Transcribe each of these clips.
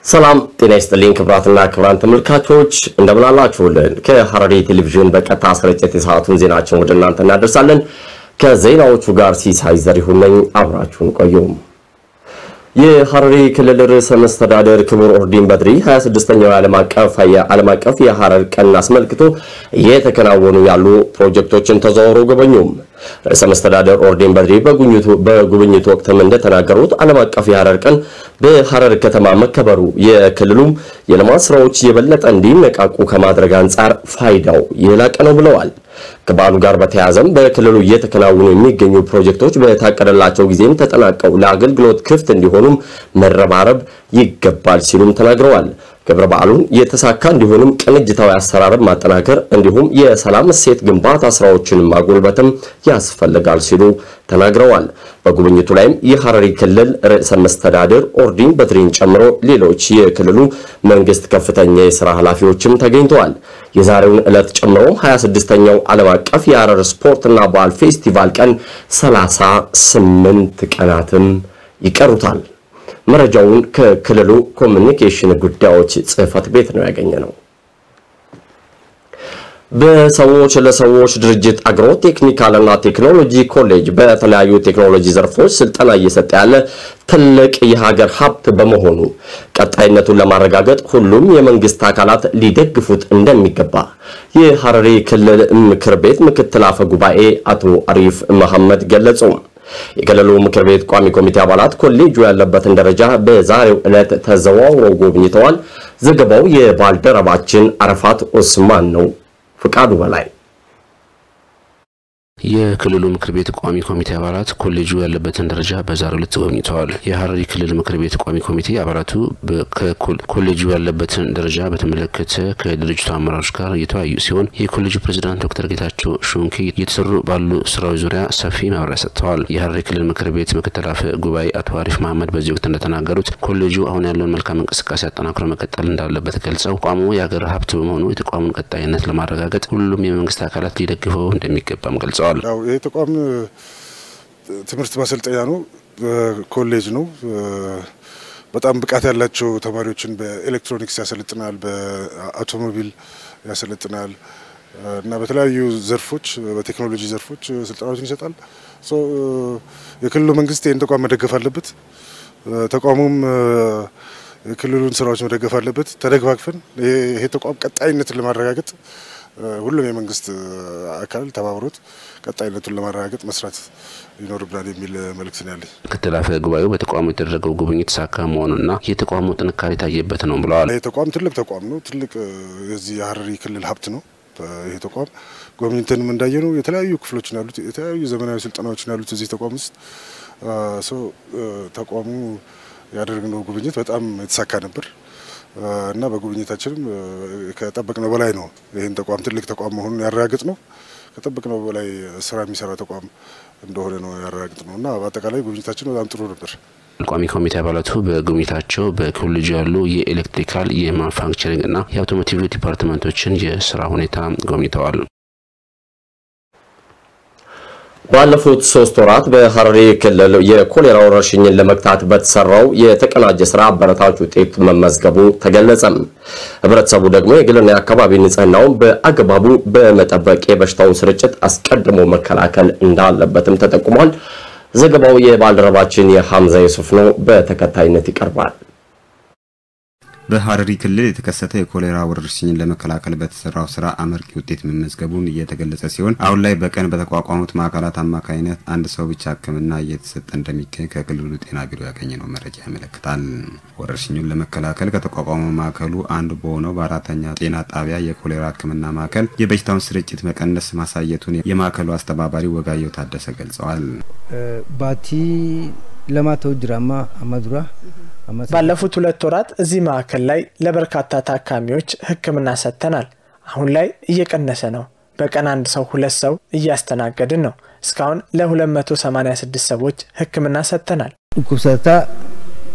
ሰላም ጤና ይስጥልኝ ክብራትና ክብራን ተመልካቾች እንደምን አላችሁልን? ከሐረሪ ቴሌቪዥን በቀጥታ ስርጭት የሰዓቱን ዜናችን ወደ እናንተ እናደርሳለን። ከዜናዎቹ ጋር ሲሳይ ዘሪሁን ነኝ። አብራችሁን ቆዩ። የሐረሪ ክልል ርዕሰ መስተዳደር ክቡር ኦርዲን በድሪ 26ኛው የዓለም አቀፍ የዓለም አቀፍ የሐረር ቀን አስመልክቶ እየተከናወኑ ያሉ ፕሮጀክቶችን ተዘዋውረው ጎበኙም። ርዕሰ መስተዳደር ኦርዲን በድሪ በጉብኝቱ ወቅትም እንደተናገሩት ዓለም አቀፍ የሐረር ቀን በሐረር ከተማ መከበሩ የክልሉም የልማት ስራዎች የበለጠ እንዲነቃቁ ከማድረግ አንጻር ፋይዳው የላቀ ነው ብለዋል። ከበዓሉ ጋር በተያያዘም በክልሉ እየተከናወኑ የሚገኙ ፕሮጀክቶች በታቀደላቸው ጊዜም ተጠናቀው ለአገልግሎት ክፍት እንዲሆኑም መረባረብ ይገባል ሲሉም ተናግረዋል። ክብረ በዓሉን የተሳካ እንዲሆንም ቅንጅታዊ አሰራርን ማጠናከር እንዲሁም የሰላም እሴት ግንባታ ስራዎችን ማጎልበትም ያስፈልጋል ሲሉ ተናግረዋል። በጉብኝቱ ላይም የሐረሪ ክልል ርዕሰ መስተዳድር ኦርዲን በድሪን ጨምሮ ሌሎች የክልሉ መንግስት ከፍተኛ የሥራ ኃላፊዎችም ተገኝተዋል። የዛሬውን ዕለት ጨምሮ 26ኛው ዓለም አቀፍ የሐረር ስፖርትና ባህል ፌስቲቫል ቀን 38 ቀናትም ይቀሩታል። መረጃውን ከክልሉ ኮሚኒኬሽን ጉዳዮች ጽሕፈት ቤት ነው ያገኘ ነው። በሰዎች ለሰዎች ድርጅት አግሮ ቴክኒካልና ቴክኖሎጂ ኮሌጅ በተለያዩ ቴክኖሎጂ ዘርፎች ስልጠና እየሰጠ ያለ ትልቅ የሀገር ሀብት በመሆኑ ቀጣይነቱን ለማረጋገጥ ሁሉም የመንግስት አካላት ሊደግፉት እንደሚገባ የሐረሪ ክልል ምክር ቤት ምክትል አፈ ጉባኤ አቶ አሪፍ መሐመድ ገለጹ። የክልሉ ምክር ቤት ቋሚ ኮሚቴ አባላት ኮሌጁ ያለበትን ደረጃ በዛሬው ዕለት ተዘዋውረው ጎብኝተዋል። ዘገባው የባልደረባችን አረፋት ኦስማን ነው። ፍቃዱ በላይ የክልሉ ምክር ቤት ቋሚ ኮሚቴ አባላት ኮሌጁ ያለበትን ደረጃ በዛሬው ዕለት ጎብኝተዋል። የሐረሪ ክልል ምክር ቤት ቋሚ ኮሚቴ አባላቱ ኮሌጁ ያለበትን ደረጃ በተመለከተ ከድርጅቱ አመራሮች ጋር እየተወያዩ ሲሆን የኮሌጁ ፕሬዚዳንት ዶክተር ጌታቸው ሹንኬ እየተሰሩ ባሉ ስራዎች ዙሪያ ሰፊ ማብራሪያ ሰጥተዋል። የሐረሪ ክልል ምክር ቤት ምክትል አፈ ጉባኤ አቶ አሪፍ መሐመድ በዚህ ወቅት እንደተናገሩት ኮሌጁ አሁን ያለውን መልካም እንቅስቃሴ አጠናክሮ መቀጠል እንዳለበት ገልጸው ተቋሙ የሀገር ሀብት በመሆኑ የተቋሙን ቀጣይነት ለማረጋገጥ ሁሉም የመንግስት አካላት ሊደግፈው እንደሚገባም ገልጸዋል። ያው ይህ ተቋም ትምህርት ማሰልጠኛ ነው፣ ኮሌጅ ነው። በጣም ብቃት ያላቸው ተማሪዎችን በኤሌክትሮኒክስ ያሰለጥናል፣ በአውቶሞቢል ያሰለጥናል እና በተለያዩ ዘርፎች በቴክኖሎጂ ዘርፎች ስልጠናዎችን ይሰጣል። የክልሉ መንግስት ይህን ተቋም መደገፍ አለበት። ተቋሙም የክልሉን ስራዎች መደገፍ አለበት። ተደግፋግፈን ይሄ ተቋም ቀጣይነትን ለማረጋገጥ ሁሉም የመንግስት አካል ተባብሮት ቀጣይነቱን ለማረጋገጥ መስራት ይኖርብናል የሚል መልእክት ነው ያለኝ። ምክትል አፈ ጉባኤው በተቋሙ የተደረገው ጉብኝት ሳካ መሆኑና የተቋሙ ጥንካሬ ታየበት ነው ብለዋል። ይህ ተቋም ትልቅ ተቋም ነው። ትልቅ የዚህ የሐረሪ ክልል ሀብት ነው። ይህ ተቋም ጎብኝተንም እንዳየ ነው የተለያዩ ክፍሎች ያሉት የተለያዩ ዘመናዊ ስልጠናዎች ያሉት እዚህ ተቋም ውስጥ ሰው ተቋሙ ያደረግነው ጉብኝት በጣም የተሳካ ነበር እና በጉብኝታችንም ከጠበቅነው በላይ ነው። ይህን ተቋም ትልቅ ተቋም መሆኑን ያረጋግጥ ነው። ከጠበቅነው በላይ ስራ የሚሰራ ተቋም እንደሆነ ነው ያረጋግጥ ነው እና በአጠቃላይ ጉብኝታችን በጣም ጥሩ ነበር። ቋሚ ኮሚቴ አባላቱ በጉብኝታቸው በኮሌጁ ያሉ የኤሌክትሪካል፣ የማኑፋክቸሪንግ እና የአውቶሞቲቭ ዲፓርትመንቶችን የስራ ሁኔታ ጎብኝተዋል። ባለፉት ሶስት ወራት በሐረሪ ክልል የኮሌራ ወረርሽኝን ለመግታት በተሰራው የተቀናጀ ስራ አበረታች ውጤት መመዝገቡ ተገለጸም። ህብረተሰቡ ደግሞ የግልና የአካባቢ ንጽህናውን በአግባቡ በመጠበቅ የበሽታውን ስርጭት አስቀድሞ መከላከል እንዳለበትም ተጠቁሟል። ዘገባው የባልደረባችን የሐምዛ ዩሱፍ ነው። በተከታይነት ይቀርባል። በሐረሪ ክልል የተከሰተ የኮሌራ ወረርሽኝን ለመከላከል በተሰራው ስራ አመርቂ ውጤት መመዝገቡን እየተገለጸ ሲሆን አሁን ላይ በቀን በተቋቋሙት ማዕከላት አማካኝነት አንድ ሰው ብቻ ሕክምና እየተሰጠ እንደሚገኝ ከክልሉ ጤና ቢሮ ያገኘነው መረጃ ያመለክታል። ወረርሽኙን ለመከላከል ከተቋቋመው ማዕከሉ አንዱ በሆነው በአራተኛ ጤና ጣቢያ የኮሌራ ሕክምና ማዕከል የበሽታውን ስርጭት መቀነስ ማሳየቱን የማዕከሉ አስተባባሪ ወጋየው ታደሰ ገልጸዋል። ባቲ ለማተው ጅራማ አማዱራ ባለፉት ሁለት ወራት እዚህ ማዕከል ላይ ለበርካታ ታካሚዎች ህክምና ሰጥተናል። አሁን ላይ እየቀነሰ ነው። በቀን አንድ ሰው ሁለት ሰው እያስተናገድን ነው። እስካሁን ለ286 ሰዎች ህክምና ሰጥተናል። ኩብሰታ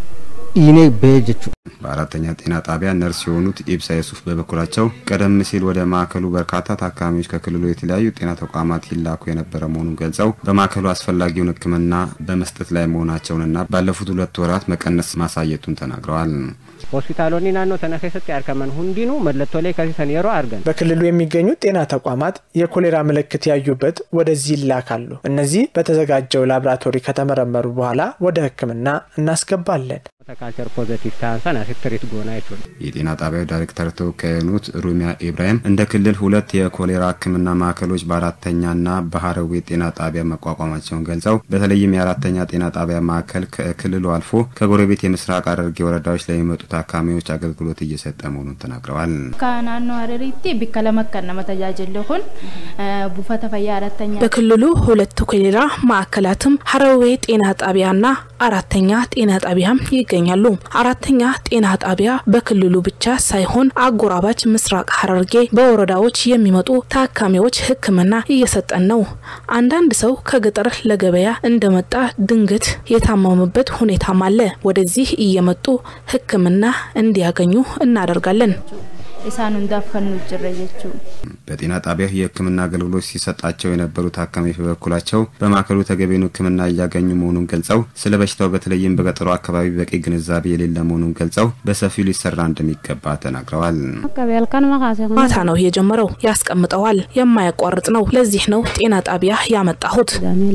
dhiinee ba'ee jechuudha. በአራተኛ ጤና ጣቢያ ነርስ የሆኑት ኢብሳ የሱፍ በበኩላቸው ቀደም ሲል ወደ ማዕከሉ በርካታ ታካሚዎች ከክልሉ የተለያዩ ጤና ተቋማት ይላኩ የነበረ መሆኑን ገልጸው በማዕከሉ አስፈላጊውን ሕክምና በመስጠት ላይ መሆናቸውንና ባለፉት ሁለት ወራት መቀነስ ማሳየቱን ተናግረዋል። ሆስፒታሎኒ ናኖ ተነ ኬሰት ያርከመን ሁንዲኑ መለቶሌ ከሲሰን የሮ አርገን በክልሉ የሚገኙ ጤና ተቋማት የኮሌራ ምልክት ያዩበት ወደዚህ ይላካሉ። እነዚህ በተዘጋጀው ላብራቶሪ ከተመረመሩ በኋላ ወደ ህክምና እናስገባለን። ካልቸር ፖዘቲቭ ታንሰን አሲትሪት ጎና ይችሉ የጤና ጣቢያው ዳይሬክተር ተወካይ የሆኑት ሩሚያ ኢብራሂም እንደ ክልል ሁለት የኮሌራ ህክምና ማዕከሎች በአራተኛና በሀረዌ ጤና ጣቢያ መቋቋማቸውን ገልጸው በተለይም የአራተኛ ጤና ጣቢያ ማዕከል ከክልሉ አልፎ ከጎረቤት የምስራቅ ሐረርጌ ወረዳዎች ለሚመጡ ታካሚዎች አገልግሎት እየሰጠ መሆኑን ተናግረዋል። ከናኖ ሀረሪቲ ቢከ ለመከን ነመ ተጃጅል ኩን ቡፈተ ፈያ አራተኛ በክልሉ ሁለት ኮሌራ ማዕከላትም ሀረዌ ጤና ጣቢያና አራተኛ ጤና ጣቢያም ይገኛሉ። አራተኛ ጤና ጣቢያ በክልሉ ብቻ ሳይሆን አጎራባች ምስራቅ ሐረርጌ በወረዳዎች የሚመጡ ታካሚዎች ሕክምና እየሰጠን ነው። አንዳንድ ሰው ከገጠር ለገበያ እንደመጣ ድንገት የታመሙበት ሁኔታም አለ። ወደዚህ እየመጡ ሕክምና እንዲያገኙ እናደርጋለን። ኢሳን ሁንዳፍ ከኑ ጅረ ጀቹ በጤና ጣቢያው የህክምና አገልግሎት ሲሰጣቸው የነበሩ ታካሚዎች በበኩላቸው በማዕከሉ ተገቢውን ህክምና እያገኙ መሆኑን ገልጸው ስለ በሽታው በተለይም በገጠሩ አካባቢ በቂ ግንዛቤ የሌለ መሆኑን ገልጸው በሰፊው ሊሰራ እንደሚገባ ተናግረዋል። ማታ ነው የጀመረው። ያስቀምጠዋል። የማያቋርጥ ነው። ለዚህ ነው ጤና ጣቢያ ያመጣሁት።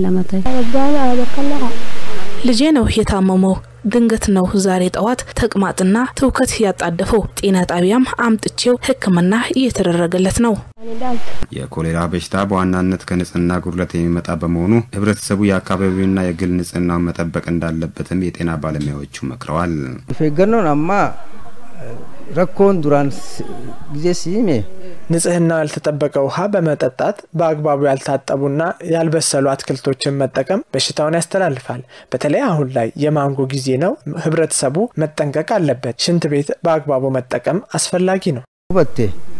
ልጄ ነው የታመመው። ድንገት ነው ዛሬ ጠዋት ተቅማጥና ትውከት ያጣደፈው። ጤና ጣቢያም አምጥቼው ህክምና እየተደረገለት ነው። የኮሌራ በሽታ በዋናነት ከንጽህና ጉድለት የሚመጣ በመሆኑ ህብረተሰቡ የአካባቢውና የግል ንጽህናውን መጠበቅ እንዳለበትም የጤና ባለሙያዎቹ መክረዋል። ፈገኖን አማ ረኮን ዱራን ጊዜ ሲሜ ንጽህናው ያልተጠበቀ ውሃ በመጠጣት በአግባቡ ያልታጠቡና ያልበሰሉ አትክልቶችን መጠቀም በሽታውን ያስተላልፋል። በተለይ አሁን ላይ የማንጎ ጊዜ ነው። ህብረተሰቡ መጠንቀቅ አለበት። ሽንት ቤት በአግባቡ መጠቀም አስፈላጊ ነው። ሁበቴ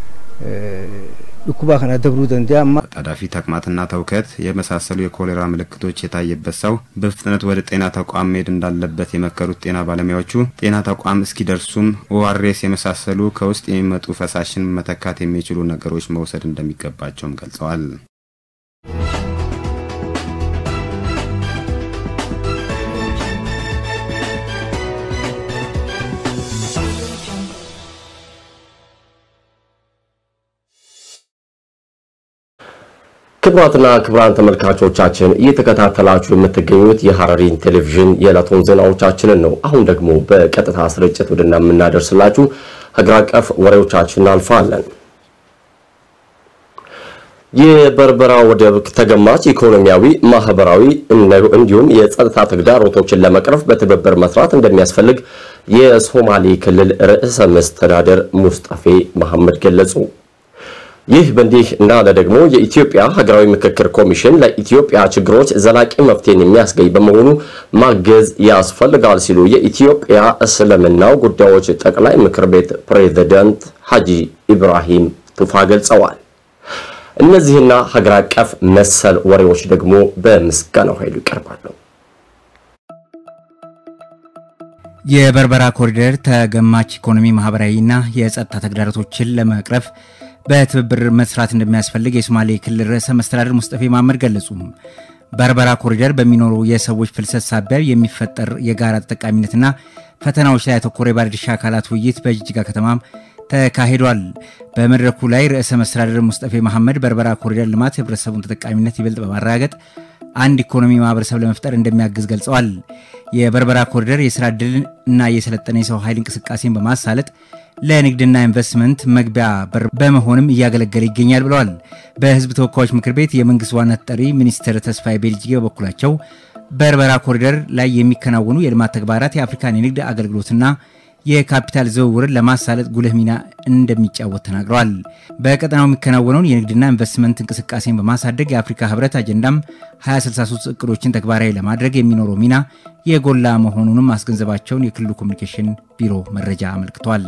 ዱኩባ ከነ ደብሩ ደንዲያማ ጣዳፊ ተቅማጥና ተውከት የመሳሰሉ የኮሌራ ምልክቶች የታየበት ሰው በፍጥነት ወደ ጤና ተቋም መሄድ እንዳለበት የመከሩት ጤና ባለሙያዎቹ ጤና ተቋም እስኪደርሱም ኦአርኤስ የመሳሰሉ ከውስጥ የሚመጡ ፈሳሽን መተካት የሚችሉ ነገሮች መውሰድ እንደሚገባቸውም ገልጸዋል። ክቡራትና ክቡራን ተመልካቾቻችን እየተከታተላችሁ የምትገኙት የሐረሪን ቴሌቪዥን የዕለቱን ዜናዎቻችንን ነው። አሁን ደግሞ በቀጥታ ስርጭት ወደ የምናደርስላችሁ ሀገር አቀፍ ወሬዎቻችን እናልፋለን። የበርበራ ወደብ ተገማች ኢኮኖሚያዊ፣ ማህበራዊ እንዲሁም የጸጥታ ተግዳሮቶችን ለመቅረፍ በትብብር መስራት እንደሚያስፈልግ የሶማሌ ክልል ርዕሰ መስተዳደር ሙስጠፌ መሐመድ ገለጹ። ይህ በእንዲህ እንዳለ ደግሞ የኢትዮጵያ ሀገራዊ ምክክር ኮሚሽን ለኢትዮጵያ ችግሮች ዘላቂ መፍትሄን የሚያስገኝ በመሆኑ ማገዝ ያስፈልጋል ሲሉ የኢትዮጵያ እስልምናው ጉዳዮች ጠቅላይ ምክር ቤት ፕሬዝዳንት ሐጂ ኢብራሂም ቱፋ ገልጸዋል። እነዚህና ሀገር አቀፍ መሰል ወሬዎች ደግሞ በምስጋናው ኃይሉ ይቀርባሉ። የበርበራ ኮሪደር ተገማች ኢኮኖሚ፣ ማህበራዊና የጸጥታ ተግዳሮቶችን ለመቅረፍ በትብብር መስራት እንደሚያስፈልግ የሶማሌ ክልል ርዕሰ መስተዳድር ሙስጠፌ መሐመድ ገለጹ። በርበራ ኮሪደር በሚኖሩ የሰዎች ፍልሰት ሳቢያ የሚፈጠር የጋራ ተጠቃሚነትና ፈተናዎች ላይ ያተኮረ የባለድርሻ አካላት ውይይት በጅጅጋ ከተማም ተካሂዷል። በመድረኩ ላይ ርዕሰ መስተዳድር ሙስጠፌ መሐመድ በርበራ ኮሪደር ልማት የህብረተሰቡን ተጠቃሚነት ይበልጥ በማረጋገጥ አንድ ኢኮኖሚ ማህበረሰብ ለመፍጠር እንደሚያግዝ ገልጸዋል። የበርበራ ኮሪደር የስራ ዕድል እና የሰለጠነ የሰው ኃይል እንቅስቃሴን በማሳለጥ ለንግድና ኢንቨስትመንት መግቢያ በር በመሆንም እያገለገለ ይገኛል ብለዋል። በህዝብ ተወካዮች ምክር ቤት የመንግስት ዋና ተጠሪ ሚኒስትር ተስፋዬ ቤልጅጌ በበኩላቸው በርበራ ኮሪደር ላይ የሚከናወኑ የልማት ተግባራት የአፍሪካን የንግድ አገልግሎትና የካፒታል ዝውውርን ለማሳለጥ ጉልህ ሚና እንደሚጫወት ተናግረዋል። በቀጠናው የሚከናወነውን የንግድና ኢንቨስትመንት እንቅስቃሴን በማሳደግ የአፍሪካ ህብረት አጀንዳም 2063 እቅዶችን ተግባራዊ ለማድረግ የሚኖረው ሚና የጎላ መሆኑንም ማስገንዘባቸውን የክልሉ ኮሚኒኬሽን ቢሮ መረጃ አመልክቷል።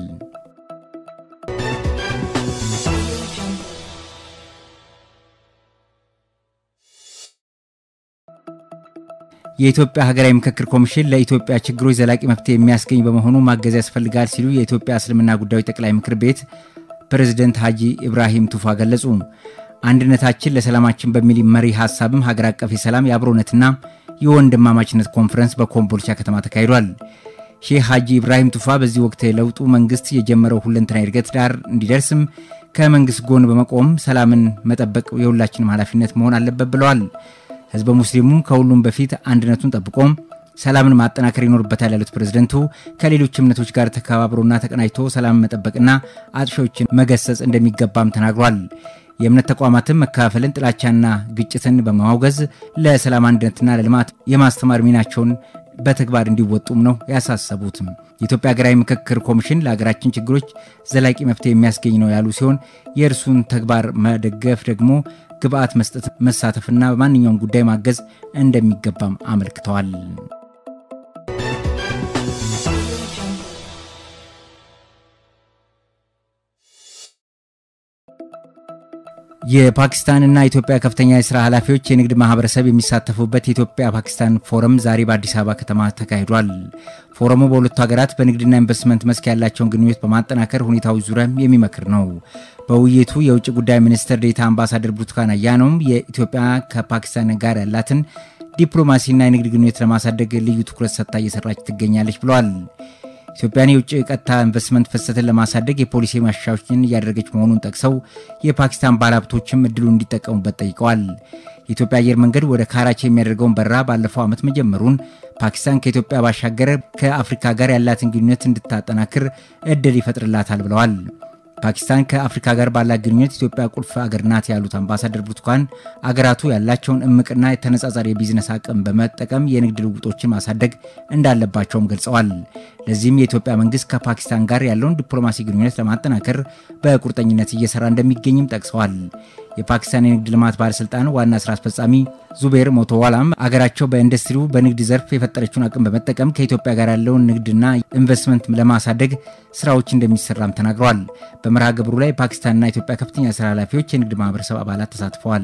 የኢትዮጵያ ሀገራዊ ምክክር ኮሚሽን ለኢትዮጵያ ችግሮች ዘላቂ መፍትሄ የሚያስገኝ በመሆኑ ማገዝ ያስፈልጋል ሲሉ የኢትዮጵያ እስልምና ጉዳዮች ጠቅላይ ምክር ቤት ፕሬዝደንት ሀጂ ኢብራሂም ቱፋ ገለጹ። አንድነታችን ለሰላማችን በሚል መሪ ሀሳብም ሀገር አቀፍ የሰላም የአብሮነትና የወንድማማችነት ኮንፈረንስ በኮምቦልቻ ከተማ ተካሂዷል። ሼህ ሀጂ ኢብራሂም ቱፋ በዚህ ወቅት የለውጡ መንግስት የጀመረው ሁለንተና እድገት ዳር እንዲደርስም ከመንግስት ጎን በመቆም ሰላምን መጠበቅ የሁላችንም ኃላፊነት መሆን አለበት ብለዋል። ህዝበ ሙስሊሙም ከሁሉም በፊት አንድነቱን ጠብቆም ሰላምን ማጠናከር ይኖርበታል ያሉት ፕሬዝደንቱ ከሌሎች እምነቶች ጋር ተከባብሮና ተቀናጅቶ ሰላምን መጠበቅና አጥፊዎችን መገሰጽ እንደሚገባም ተናግሯል። የእምነት ተቋማትም መከፋፈልን፣ ጥላቻና ግጭትን በማውገዝ ለሰላም አንድነትና ለልማት የማስተማር ሚናቸውን በተግባር እንዲወጡም ነው ያሳሰቡትም። የኢትዮጵያ ሀገራዊ ምክክር ኮሚሽን ለሀገራችን ችግሮች ዘላቂ መፍትሄ የሚያስገኝ ነው ያሉ ሲሆን የእርሱን ተግባር መደገፍ ደግሞ ግብአት መስጠት፣ መሳተፍና በማንኛውም ጉዳይ ማገዝ እንደሚገባም አመልክተዋል። የፓኪስታንና ኢትዮጵያ ከፍተኛ የስራ ኃላፊዎች የንግድ ማህበረሰብ የሚሳተፉበት የኢትዮጵያ ፓኪስታን ፎረም ዛሬ በአዲስ አበባ ከተማ ተካሂዷል። ፎረሙ በሁለቱ ሀገራት በንግድና ኢንቨስትመንት መስክ ያላቸውን ግንኙነት በማጠናከር ሁኔታዎች ዙሪያም የሚመክር ነው። በውይይቱ የውጭ ጉዳይ ሚኒስትር ዴኤታ አምባሳደር ብርቱካን አያኖም የኢትዮጵያ ከፓኪስታን ጋር ያላትን ዲፕሎማሲና የንግድ ግንኙነት ለማሳደግ ልዩ ትኩረት ሰጥታ እየሰራች ትገኛለች ብለዋል። ኢትዮጵያን የውጭ ቀጥታ ኢንቨስትመንት ፍሰትን ለማሳደግ የፖሊሲ ማሻሻያዎችን እያደረገች መሆኑን ጠቅሰው የፓኪስታን ባለሀብቶችም እድሉን እንዲጠቀሙበት ጠይቀዋል። የኢትዮጵያ አየር መንገድ ወደ ካራቺ የሚያደርገውን በረራ ባለፈው ዓመት መጀመሩን ፓኪስታን ከኢትዮጵያ ባሻገር ከአፍሪካ ጋር ያላትን ግንኙነት እንድታጠናክር እድል ይፈጥርላታል ብለዋል። ፓኪስታን ከአፍሪካ ጋር ባላት ግንኙነት ኢትዮጵያ ቁልፍ አገር ናት ያሉት አምባሳደር ብርቱካን አገራቱ ያላቸውን እምቅና የተነጻጻሪ የቢዝነስ አቅም በመጠቀም የንግድ ልውጦችን ማሳደግ እንዳለባቸውም ገልጸዋል። ለዚህም የኢትዮጵያ መንግስት ከፓኪስታን ጋር ያለውን ዲፕሎማሲ ግንኙነት ለማጠናከር በቁርጠኝነት እየሰራ እንደሚገኝም ጠቅሰዋል። የፓኪስታን የንግድ ልማት ባለስልጣን ዋና ስራ አስፈጻሚ ዙቤር ሞቶዋላም አገራቸው በኢንዱስትሪው በንግድ ዘርፍ የፈጠረችውን አቅም በመጠቀም ከኢትዮጵያ ጋር ያለውን ንግድና ኢንቨስትመንት ለማሳደግ ስራዎች እንደሚሰራም ተናግረዋል። በመርሃ ግብሩ ላይ ፓኪስታንና ኢትዮጵያ ከፍተኛ ስራ ኃላፊዎች፣ የንግድ ማህበረሰብ አባላት ተሳትፈዋል።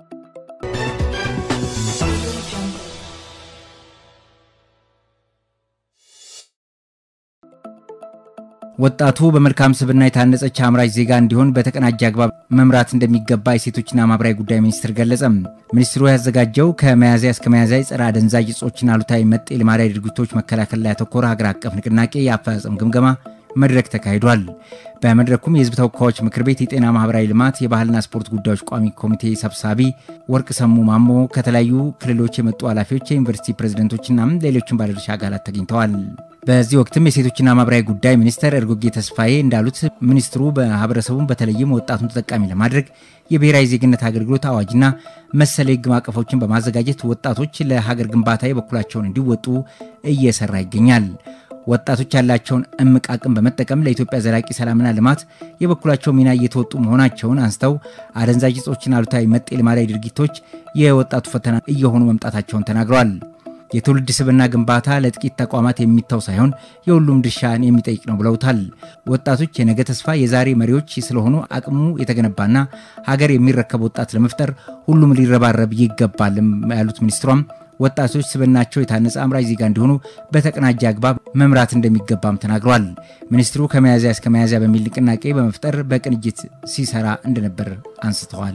ወጣቱ በመልካም ስብዕና የታነጸች አምራች ዜጋ እንዲሆን በተቀናጀ አግባብ መምራት እንደሚገባ የሴቶችና ማህበራዊ ጉዳይ ሚኒስትር ገለጸ። ሚኒስትሩ ያዘጋጀው ከመያዝያ እስከ መያዝያ የጸረ አደንዛዥ እጾችና አሉታዊ መጤ ልማዳዊ ድርጊቶች መከላከል ላይ ያተኮረ ሀገር አቀፍ ንቅናቄ የአፈጻጸም ግምገማ መድረክ ተካሂዷል። በመድረኩም የህዝብ ተወካዮች ምክር ቤት የጤና ማህበራዊ ልማት የባህልና ስፖርት ጉዳዮች ቋሚ ኮሚቴ ሰብሳቢ ወርቅ ሰሙ ማሞ ከተለያዩ ክልሎች የመጡ ኃላፊዎች፣ የዩኒቨርሲቲ ፕሬዝደንቶችና ሌሎችን ባለድርሻ አካላት ተገኝተዋል። በዚህ ወቅትም የሴቶችና ማህበራዊ ጉዳይ ሚኒስተር እርጎጌ ተስፋዬ እንዳሉት ሚኒስትሩ ማህበረሰቡን በተለይም ወጣቱን ተጠቃሚ ለማድረግ የብሔራዊ ዜግነት አገልግሎት አዋጅና መሰል የህግ ማዕቀፎችን በማዘጋጀት ወጣቶች ለሀገር ግንባታ የበኩላቸውን እንዲወጡ እየሰራ ይገኛል። ወጣቶች ያላቸውን እምቅ አቅም በመጠቀም ለኢትዮጵያ ዘላቂ ሰላምና ልማት የበኩላቸው ሚና እየተወጡ መሆናቸውን አንስተው አደንዛዥ እጾችና አሉታዊ መጤ ልማዳዊ ድርጊቶች የወጣቱ ፈተና እየሆኑ መምጣታቸውን ተናግረዋል። የትውልድ ስብዕና ግንባታ ለጥቂት ተቋማት የሚተው ሳይሆን የሁሉም ድርሻን የሚጠይቅ ነው ብለውታል። ወጣቶች የነገ ተስፋ፣ የዛሬ መሪዎች ስለሆኑ አቅሙ የተገነባና ሀገር የሚረከብ ወጣት ለመፍጠር ሁሉም ሊረባረብ ይገባልም ያሉት ሚኒስትሯም ወጣቶች ስብዕናቸው የታነጸ አምራች ዜጋ እንዲሆኑ በተቀናጀ አግባብ መምራት እንደሚገባም ተናግሯል። ሚኒስትሩ ከመያዝያ እስከ መያዝያ በሚል ንቅናቄ በመፍጠር በቅንጅት ሲሰራ እንደነበር አንስተዋል።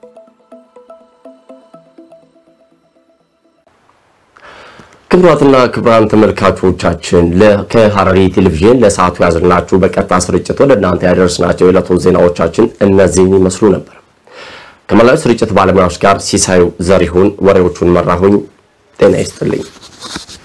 ክቡራትና ክቡራን ተመልካቾቻችን ከሐረሪ ቴሌቪዥን ለሰዓቱ ያዝናችሁ በቀጥታ ስርጭት ወደ እናንተ ያደረስናቸው የዕለቱ ዜናዎቻችን እነዚህን ይመስሉ ነበር። ከመላው ስርጭት ባለሙያዎች ጋር ሲሳዩ ዘሪሁን ወሬዎቹን መራሁኝ። ጤና ይስጥልኝ።